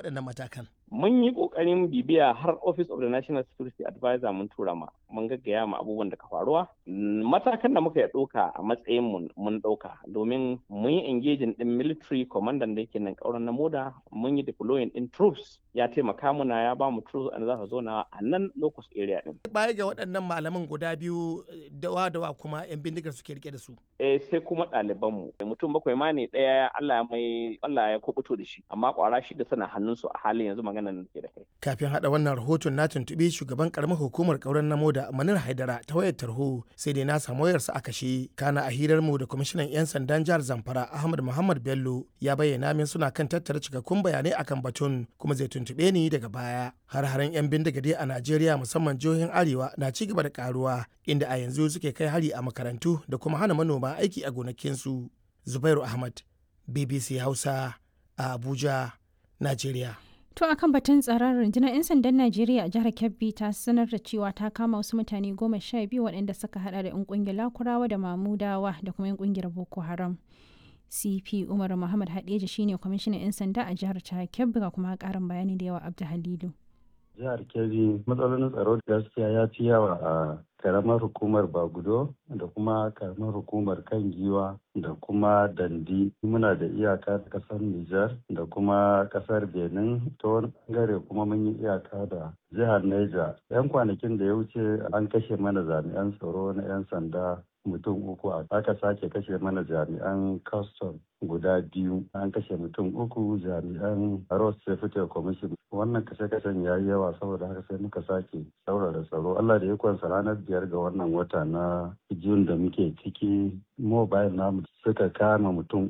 waɗannan matakan? mun yi kokarin bibiya har office of the national security advisor mun tura ma mun gaggaya ma abubuwan da ka faruwa matakan da muka ya ɗauka a matsayin mun mun ɗauka domin mun yi engaging din military commandant da yake nan kauran na moda mun yi deploying din troops ya taimaka muna ya ba mu troops an za su zo na a nan locus area din Baya ga waɗannan malaman guda biyu dawa dawa kuma 'yan bindigar suke rike da su. eh sai kuma ɗaliban mu mutum bakwai ma ne ɗaya Allah ya mai Allah ya kubuto da shi amma kwara shi da sana hannunsu a halin yanzu magana nan ke da kai Kafin haɗa wannan rahoton na tuntuɓi shugaban ƙaramar hukumar ƙauren namo da Manir Haidara ta wayar tarho sai dai na samu wayarsa a kashe. Kana a hirar mu da kwamishinan 'yan sandan jihar Zamfara Ahmad Muhammad Bello ya bayyana min suna kan tattara cikakkun bayanai akan batun kuma zai tuntuɓe ni daga baya. Har-haren 'yan bindiga dai a Najeriya musamman jihohin Arewa na ci gaba da karuwa inda a yanzu suke kai hari a makarantu da kuma hana manoma aiki a gonakinsu. Zubairu Ahmad, BBC Hausa, a Abuja, Najeriya. To akan batun tsaron rundunar 'yan sandan Najeriya a jihar Kebbi ta sanar da cewa ta kama wasu mutane goma sha biyu waɗanda suka hada da 'yan ƙungiyar Lakurawa da Mamudawa da kuma 'yan ƙungiyar Boko Haram. CP Umar Muhammad Hadeja shine kwamishinan 'yan sanda a jihar ta Kebbi ga kuma ƙarin bayani da yawa Abdu Halilu. jihar kebbi matsalolin tsaro gaskiya ya fi yawa a karamar hukumar bagudo da kuma karamar hukumar kan giwa da kuma dandi muna da iyaka da kasar nijar da kuma kasar benin ta wani bangare kuma mun yi iyaka da jihar neja yan kwanakin da ya wuce an kashe mana jami'an tsaro na 'yan sanda mutum uku aka sake kashe mana jami'an custom guda biyu an kashe mutum uku jami'an road safety commission wannan kashe-kashen ya yi yawa saboda haka sai muka sake saurara tsaro allah da ikonsa ranar biyar ga wannan wata na jun da muke ciki mobile namu suka kama mutum